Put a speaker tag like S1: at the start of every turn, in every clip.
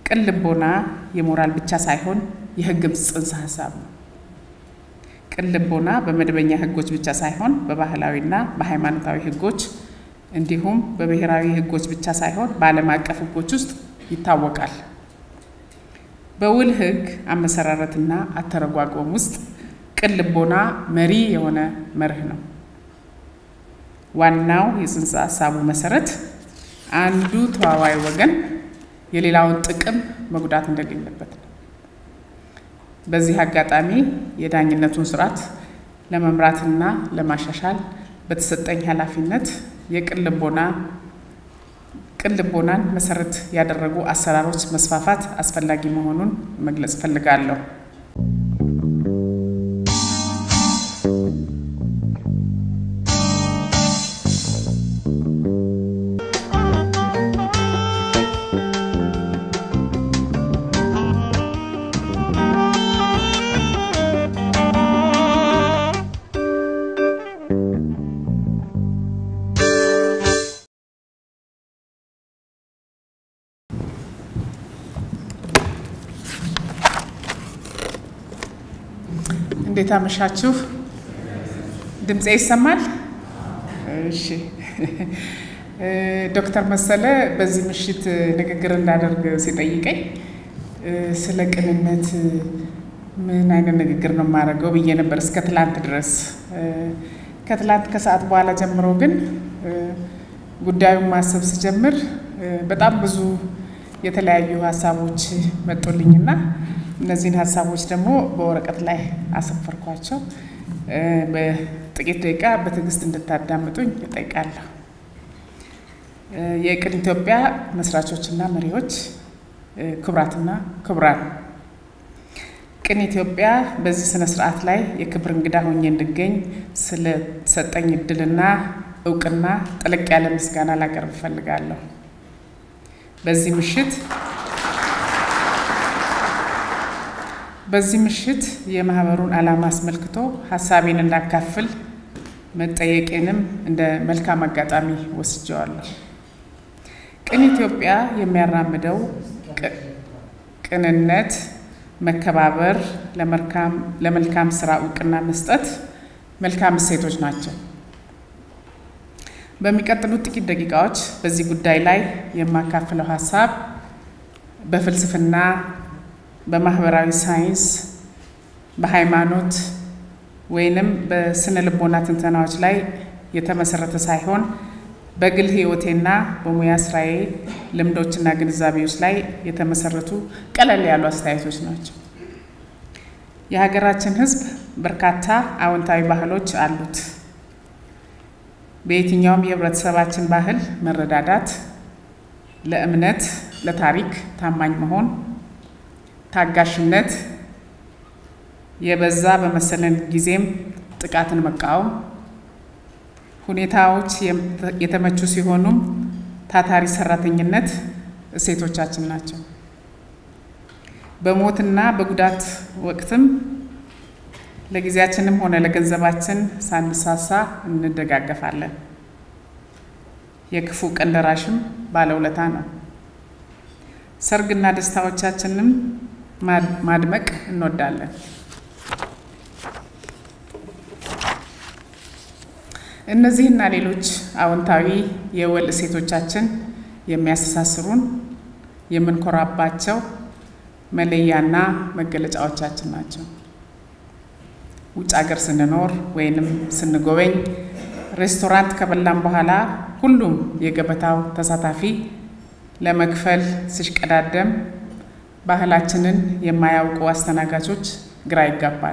S1: ቅን ልቦና የሞራል ብቻ ሳይሆን የሕግም ጽንሰ ሀሳብ ነው። ቅን ልቦና በመደበኛ ሕጎች ብቻ ሳይሆን በባህላዊና በሃይማኖታዊ ሕጎች እንዲሁም በብሔራዊ ሕጎች ብቻ ሳይሆን በዓለም አቀፍ ሕጎች ውስጥ ይታወቃል። በውል ሕግ አመሰራረትና አተረጓጎም ውስጥ ቅን ልቦና መሪ የሆነ መርህ ነው። ዋናው የጽንሰ ሀሳቡ መሰረት አንዱ ተዋዋይ ወገን የሌላውን ጥቅም መጉዳት እንደሌለበት ነው። በዚህ አጋጣሚ የዳኝነቱን ስርዓት ለመምራትና ለማሻሻል በተሰጠኝ ኃላፊነት የቅን ልቦና ቅን ልቦናን መሰረት ያደረጉ አሰራሮች መስፋፋት አስፈላጊ መሆኑን መግለጽ እፈልጋለሁ። እንዴት አመሻችሁ? ድምፄ ይሰማል? እሺ። ዶክተር መሰለ በዚህ ምሽት ንግግር እንዳደርግ ሲጠይቀኝ ስለ ቅንነት ምን አይነት ንግግር ነው የማደርገው ብዬ ነበር እስከ ትላንት ድረስ። ከትላንት ከሰዓት በኋላ ጀምሮ ግን ጉዳዩን ማሰብ ስጀምር በጣም ብዙ የተለያዩ ሀሳቦች መጡልኝና እነዚህን ሀሳቦች ደግሞ በወረቀት ላይ አሰፈርኳቸው። በጥቂት ደቂቃ በትዕግስት እንድታዳምጡኝ እጠይቃለሁ። የቅን ኢትዮጵያ መስራቾችና መሪዎች፣ ክቡራትና ክቡራን፣ ቅን ኢትዮጵያ በዚህ ስነ ስርዓት ላይ የክብር እንግዳ ሆኜ እንድገኝ ስለሰጠኝ እድልና እውቅና ጠለቅ ያለ ምስጋና ላቀርብ እፈልጋለሁ። በዚህ ምሽት በዚህ ምሽት የማህበሩን ዓላማ አስመልክቶ ሀሳቤን እንዳካፍል መጠየቄንም እንደ መልካም አጋጣሚ ወስጀዋለሁ። ቅን ኢትዮጵያ የሚያራምደው ቅንነት፣ መከባበር፣ ለመልካም ስራ እውቅና መስጠት መልካም እሴቶች ናቸው። በሚቀጥሉት ጥቂት ደቂቃዎች በዚህ ጉዳይ ላይ የማካፍለው ሀሳብ በፍልስፍና በማህበራዊ ሳይንስ፣ በሃይማኖት ወይንም በስነ ልቦና ትንተናዎች ላይ የተመሰረተ ሳይሆን በግል ሕይወቴና በሙያ ስራዬ ልምዶችና ግንዛቤዎች ላይ የተመሰረቱ ቀለል ያሉ አስተያየቶች ናቸው። የሀገራችን ሕዝብ በርካታ አዎንታዊ ባህሎች አሉት። በየትኛውም የህብረተሰባችን ባህል መረዳዳት፣ ለእምነት፣ ለታሪክ ታማኝ መሆን ታጋሽነት፣ የበዛ በመሰለን ጊዜም ጥቃትን መቃወም፣ ሁኔታዎች የተመቹ ሲሆኑም ታታሪ ሰራተኝነት እሴቶቻችን ናቸው። በሞትና በጉዳት ወቅትም ለጊዜያችንም ሆነ ለገንዘባችን ሳንሳሳ እንደጋገፋለን። የክፉ ቀን ደራሽም ባለውለታ ነው። ሰርግና ደስታዎቻችንም ማድመቅ እንወዳለን። እነዚህና ሌሎች አዎንታዊ የወል እሴቶቻችን የሚያስተሳስሩን የምንኮራባቸው መለያና መገለጫዎቻችን ናቸው። ውጭ ሀገር ስንኖር ወይንም ስንጎበኝ ሬስቶራንት ከበላን በኋላ ሁሉም የገበታው ተሳታፊ ለመክፈል ሲሽቀዳደም ባህላችንን የማያውቁ አስተናጋጆች ግራ ይጋባሉ።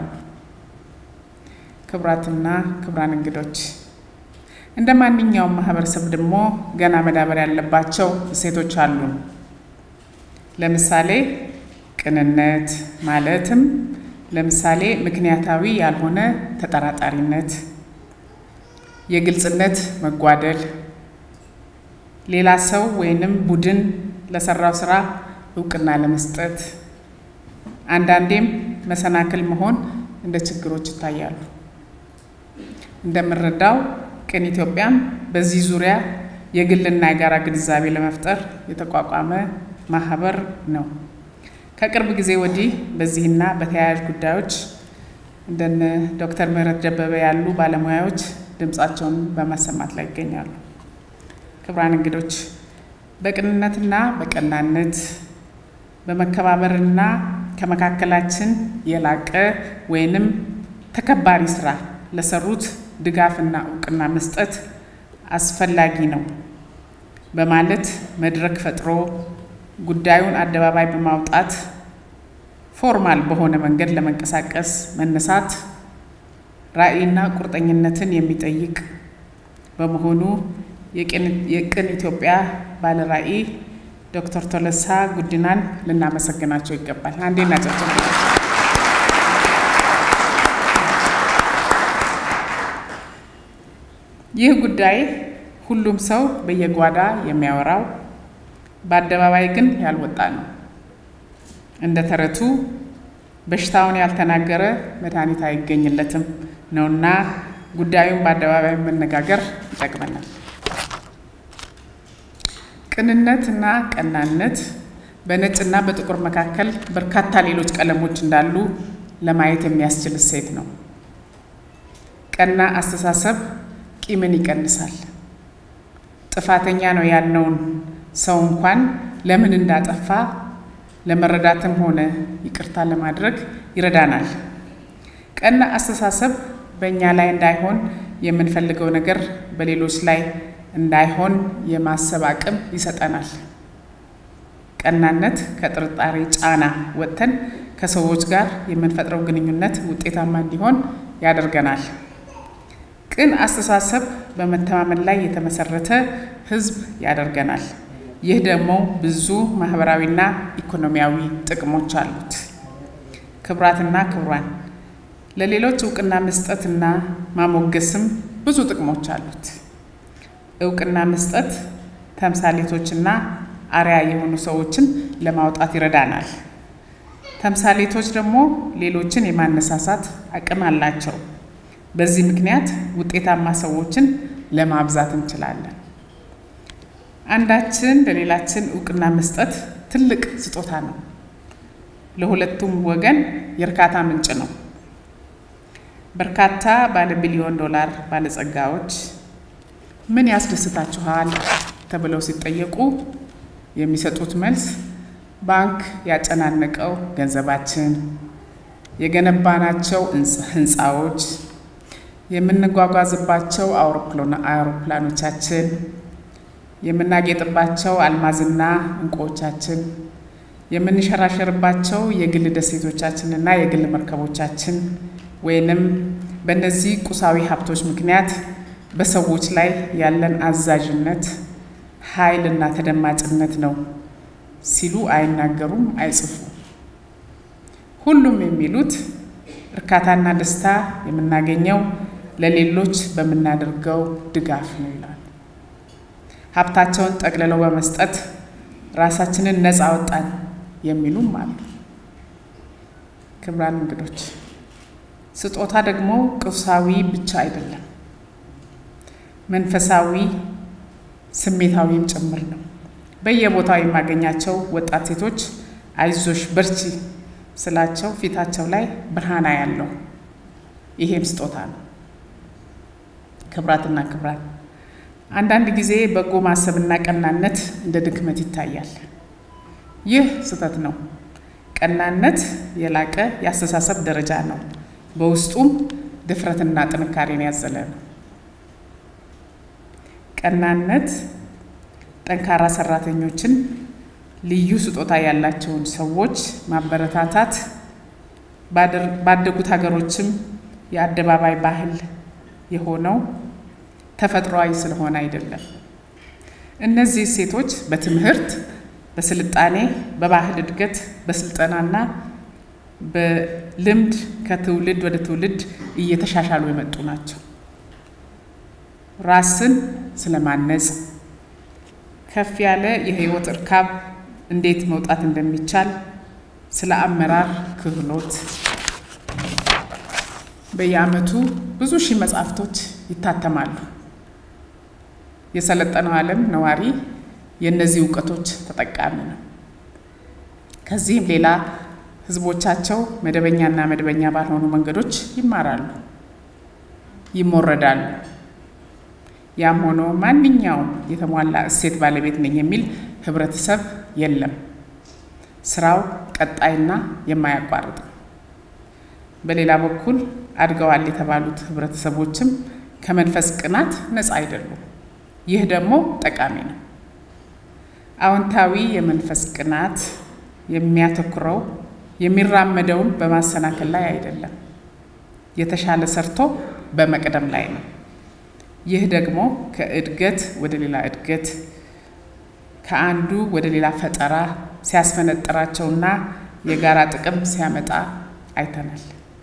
S1: ክቡራትና ክቡራን እንግዶች፣ እንደ ማንኛውም ማህበረሰብ ደግሞ ገና መዳበር ያለባቸው እሴቶች አሉን። ለምሳሌ ቅንነት ማለትም ለምሳሌ ምክንያታዊ ያልሆነ ተጠራጣሪነት፣ የግልጽነት መጓደል፣ ሌላ ሰው ወይንም ቡድን ለሰራው ስራ እውቅና ለመስጠት፣ አንዳንዴም መሰናክል መሆን እንደ ችግሮች ይታያሉ። እንደምንረዳው ቅን ኢትዮጵያም በዚህ ዙሪያ የግልና የጋራ ግንዛቤ ለመፍጠር የተቋቋመ ማህበር ነው። ከቅርብ ጊዜ ወዲህ በዚህና በተያያዥ ጉዳዮች እንደነ ዶክተር ምህረት ደበበ ያሉ ባለሙያዎች ድምፃቸውን በማሰማት ላይ ይገኛሉ። ክቡራን እንግዶች በቅንነትና በቀናነት በመከባበርና ከመካከላችን የላቀ ወይንም ተከባሪ ስራ ለሰሩት ድጋፍና እውቅና መስጠት አስፈላጊ ነው በማለት መድረክ ፈጥሮ ጉዳዩን አደባባይ በማውጣት ፎርማል በሆነ መንገድ ለመንቀሳቀስ መነሳት ራዕይና ቁርጠኝነትን የሚጠይቅ በመሆኑ የቅን ኢትዮጵያ ባለ ራዕይ ዶክተር ቶለሳ ጉዲናን ልናመሰግናቸው ይገባል። አንዴ እናጨብጭብ። ይህ ጉዳይ ሁሉም ሰው በየጓዳ የሚያወራው በአደባባይ ግን ያልወጣ ነው። እንደ ተረቱ በሽታውን ያልተናገረ መድኃኒት አይገኝለትም ነውና ጉዳዩን በአደባባይ መነጋገር ይጠቅመናል። ቅንነት እና ቀናነት በነጭና በጥቁር መካከል በርካታ ሌሎች ቀለሞች እንዳሉ ለማየት የሚያስችል እሴት ነው። ቀና አስተሳሰብ ቂምን ይቀንሳል። ጥፋተኛ ነው ያልነውን ሰው እንኳን ለምን እንዳጠፋ ለመረዳትም ሆነ ይቅርታ ለማድረግ ይረዳናል። ቀና አስተሳሰብ በእኛ ላይ እንዳይሆን የምንፈልገው ነገር በሌሎች ላይ እንዳይሆን የማሰብ አቅም ይሰጠናል። ቀናነት ከጥርጣሬ ጫና ወጥተን ከሰዎች ጋር የምንፈጥረው ግንኙነት ውጤታማ እንዲሆን ያደርገናል። ቅን አስተሳሰብ በመተማመን ላይ የተመሰረተ ሕዝብ ያደርገናል። ይህ ደግሞ ብዙ ማህበራዊና ኢኮኖሚያዊ ጥቅሞች አሉት። ክቡራትና ክቡራን፣ ለሌሎች እውቅና መስጠትና ማሞገስም ብዙ ጥቅሞች አሉት። እውቅና መስጠት ተምሳሌቶችና አርያ የሆኑ ሰዎችን ለማውጣት ይረዳናል። ተምሳሌቶች ደግሞ ሌሎችን የማነሳሳት አቅም አላቸው። በዚህ ምክንያት ውጤታማ ሰዎችን ለማብዛት እንችላለን። አንዳችን ለሌላችን እውቅና መስጠት ትልቅ ስጦታ ነው። ለሁለቱም ወገን የእርካታ ምንጭ ነው። በርካታ ባለ ቢሊዮን ዶላር ባለጸጋዎች ምን ያስደስታችኋል ተብለው ሲጠየቁ የሚሰጡት መልስ ባንክ ያጨናነቀው ገንዘባችን፣ የገነባናቸው ህንፃዎች፣ የምንጓጓዝባቸው አውሮፕላኖቻችን፣ የምናጌጥባቸው አልማዝና እንቁዎቻችን፣ የምንሸራሸርባቸው የግል ደሴቶቻችንና የግል መርከቦቻችን ወይንም በእነዚህ ቁሳዊ ሀብቶች ምክንያት በሰዎች ላይ ያለን አዛዥነት ኃይልና ተደማጭነት ነው ሲሉ አይናገሩም፣ አይጽፉም። ሁሉም የሚሉት እርካታና ደስታ የምናገኘው ለሌሎች በምናደርገው ድጋፍ ነው ይላሉ። ሀብታቸውን ጠቅልለው በመስጠት ራሳችንን ነፃ አወጣን የሚሉም አሉ። ክቡራን እንግዶች፣ ስጦታ ደግሞ ቁሳዊ ብቻ አይደለም፣ መንፈሳዊ ስሜታዊም ጭምር ነው። በየቦታው የማገኛቸው ወጣት ሴቶች አይዞሽ በርቺ ስላቸው ፊታቸው ላይ ብርሃና ያለው ይሄም ስጦታ ነው። ክብራትና ክብራት፣ አንዳንድ ጊዜ በጎ ማሰብና ቀናነት እንደ ድክመት ይታያል። ይህ ስህተት ነው። ቀናነት የላቀ የአስተሳሰብ ደረጃ ነው። በውስጡም ድፍረትና ጥንካሬን ያዘለ ነው። ቀናነት ጠንካራ ሰራተኞችን፣ ልዩ ስጦታ ያላቸውን ሰዎች ማበረታታት ባደጉት ሀገሮችም የአደባባይ ባህል የሆነው ተፈጥሯዊ ስለሆነ አይደለም። እነዚህ ሴቶች በትምህርት፣ በስልጣኔ፣ በባህል እድገት፣ በስልጠናና በልምድ ከትውልድ ወደ ትውልድ እየተሻሻሉ የመጡ ናቸው። ራስን ስለማነጽ ከፍ ያለ የህይወት እርካብ እንዴት መውጣት እንደሚቻል ስለ አመራር ክህሎት በየዓመቱ ብዙ ሺህ መጽሐፍቶች ይታተማሉ። የሰለጠነው ዓለም ነዋሪ የእነዚህ እውቀቶች ተጠቃሚ ነው። ከዚህም ሌላ ህዝቦቻቸው መደበኛና መደበኛ ባልሆኑ መንገዶች ይማራሉ፣ ይሞረዳሉ። ያም ሆኖ ማንኛውም የተሟላ እሴት ባለቤት ነኝ የሚል ህብረተሰብ የለም። ስራው ቀጣይና የማያቋርጥ ነው። በሌላ በኩል አድገዋል የተባሉት ህብረተሰቦችም ከመንፈስ ቅናት ነፃ አይደሉም። ይህ ደግሞ ጠቃሚ ነው። አዎንታዊ የመንፈስ ቅናት የሚያተኩረው የሚራመደውን በማሰናከል ላይ አይደለም፣ የተሻለ ሰርቶ በመቅደም ላይ ነው። ይህ ደግሞ ከእድገት ወደ ሌላ እድገት ከአንዱ ወደ ሌላ ፈጠራ ሲያስፈነጥራቸውና የጋራ ጥቅም ሲያመጣ አይተናል።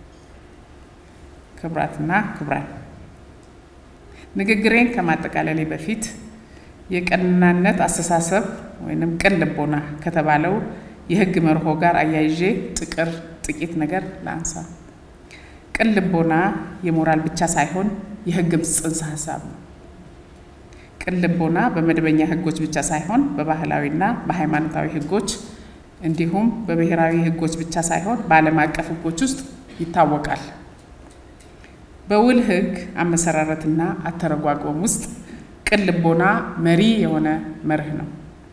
S1: ክቡራትና ክቡራን፣ ንግግሬን ከማጠቃለሌ በፊት የቀናነት አስተሳሰብ ወይንም ቅን ልቦና ከተባለው የህግ መርሆ ጋር አያይዤ ጥቅር ጥቂት ነገር ላንሳ። ቅን ልቦና የሞራል ብቻ ሳይሆን የህግም ጽንሰ ሀሳብ ነው። ቅን ልቦና በመደበኛ ህጎች ብቻ ሳይሆን በባህላዊና በሃይማኖታዊ ህጎች እንዲሁም በብሔራዊ ህጎች ብቻ ሳይሆን በዓለም አቀፍ ህጎች ውስጥ ይታወቃል። በውል ህግ አመሰራረትና አተረጓጎም ውስጥ ቅን ልቦና መሪ የሆነ መርህ ነው።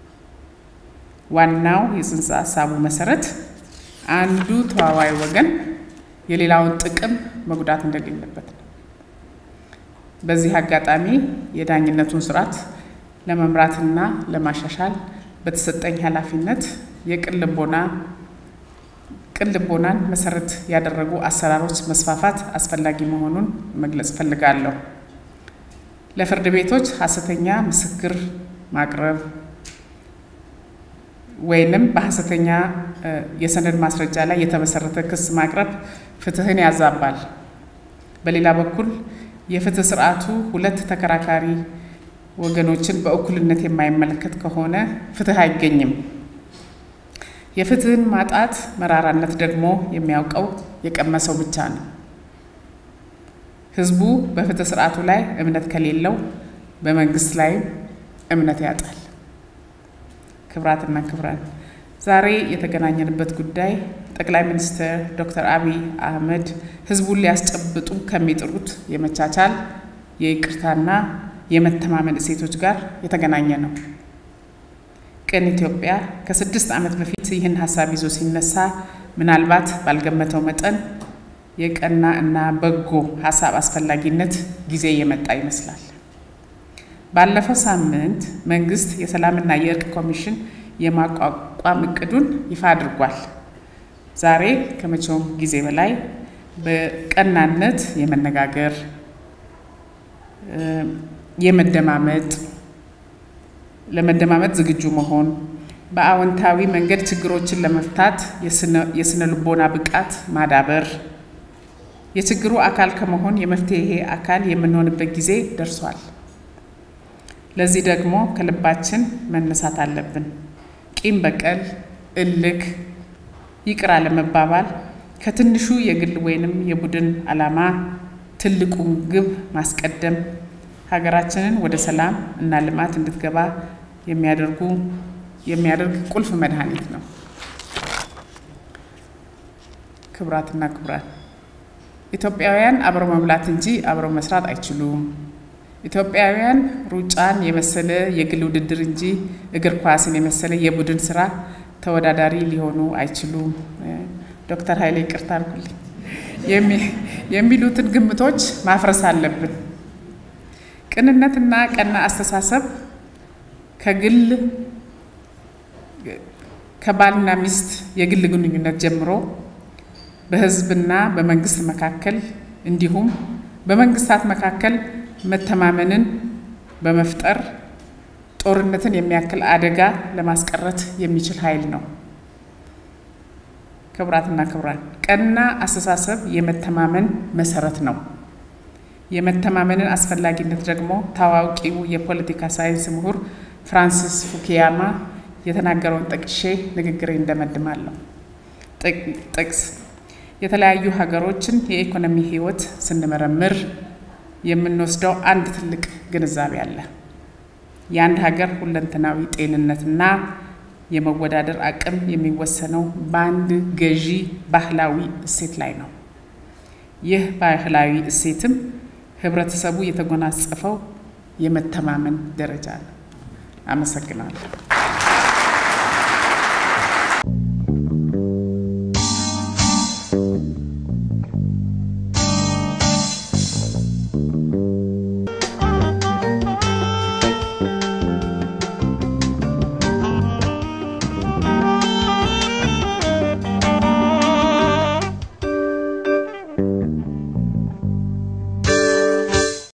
S1: ዋናው የጽንሰ ሀሳቡ መሰረት አንዱ ተዋዋይ ወገን የሌላውን ጥቅም መጉዳት እንደሌለበት ነው። በዚህ አጋጣሚ የዳኝነቱን ስርዓት ለመምራትና ለማሻሻል በተሰጠኝ ኃላፊነት የቅን ልቦና ቅን ልቦናን መሰረት ያደረጉ አሰራሮች መስፋፋት አስፈላጊ መሆኑን መግለጽ እፈልጋለሁ። ለፍርድ ቤቶች ሐሰተኛ ምስክር ማቅረብ ወይንም በሐሰተኛ የሰነድ ማስረጃ ላይ የተመሰረተ ክስ ማቅረብ ፍትህን ያዛባል። በሌላ በኩል የፍትህ ስርዓቱ ሁለት ተከራካሪ ወገኖችን በእኩልነት የማይመለከት ከሆነ ፍትህ አይገኝም። የፍትህን ማጣት መራራነት ደግሞ የሚያውቀው የቀመሰው ብቻ ነው። ህዝቡ በፍትህ ስርዓቱ ላይ እምነት ከሌለው በመንግስት ላይም እምነት ያጣል። ክብራትና ክብራን ዛሬ የተገናኘንበት ጉዳይ ጠቅላይ ሚኒስትር ዶክተር አብይ አህመድ ህዝቡን ሊያስጨብጡ ከሚጥሩት የመቻቻል የይቅርታና የመተማመን እሴቶች ጋር የተገናኘ ነው። ቅን ኢትዮጵያ ከስድስት ዓመት በፊት ይህን ሀሳብ ይዞ ሲነሳ ምናልባት ባልገመተው መጠን የቀና እና በጎ ሀሳብ አስፈላጊነት ጊዜ የመጣ ይመስላል። ባለፈው ሳምንት መንግስት የሰላምና የእርቅ ኮሚሽን የማቋቋም እቅዱን ይፋ አድርጓል። ዛሬ ከመቼውም ጊዜ በላይ በቀናነት የመነጋገር የመደማመጥ ለመደማመጥ ዝግጁ መሆን፣ በአዎንታዊ መንገድ ችግሮችን ለመፍታት የስነ ልቦና ብቃት ማዳበር፣ የችግሩ አካል ከመሆን የመፍትሄ አካል የምንሆንበት ጊዜ ደርሷል። ለዚህ ደግሞ ከልባችን መነሳት አለብን። ቂም በቀል፣ እልክ፣ ይቅር አለመባባል ከትንሹ የግል ወይንም የቡድን ዓላማ ትልቁን ግብ ማስቀደም ሀገራችንን ወደ ሰላም እና ልማት እንድትገባ የሚያደርጉ የሚያደርግ ቁልፍ መድኃኒት ነው። ክቡራትና ክቡራን ኢትዮጵያውያን አብረው መብላት እንጂ አብረው መስራት አይችሉም። ኢትዮጵያውያን ሩጫን የመሰለ የግል ውድድር እንጂ እግር ኳስን የመሰለ የቡድን ስራ ተወዳዳሪ ሊሆኑ አይችሉም። ዶክተር ኃይሌ ይቅርታ አድርጉልኝ የሚሉትን ግምቶች ማፍረስ አለብን። ቅንነትና ቀና አስተሳሰብ ከግል ከባልና ሚስት የግል ግንኙነት ጀምሮ በሕዝብና በመንግስት መካከል እንዲሁም በመንግስታት መካከል መተማመንን በመፍጠር ጦርነትን የሚያክል አደጋ ለማስቀረት የሚችል ኃይል ነው። ክቡራትና ክቡራን፣ ቀና አስተሳሰብ የመተማመን መሰረት ነው። የመተማመንን አስፈላጊነት ደግሞ ታዋቂው የፖለቲካ ሳይንስ ምሁር ፍራንሲስ ፉኪያማ የተናገረውን ጠቅሼ ንግግሬ እንደመድማለሁ። ጥቅስ የተለያዩ ሀገሮችን የኢኮኖሚ ህይወት ስንመረምር የምንወስደው አንድ ትልቅ ግንዛቤ አለ። የአንድ ሀገር ሁለንተናዊ ጤንነትና የመወዳደር አቅም የሚወሰነው በአንድ ገዢ ባህላዊ እሴት ላይ ነው። ይህ ባህላዊ እሴትም ህብረተሰቡ የተጎናጸፈው የመተማመን ደረጃ ነው። አመሰግናለሁ።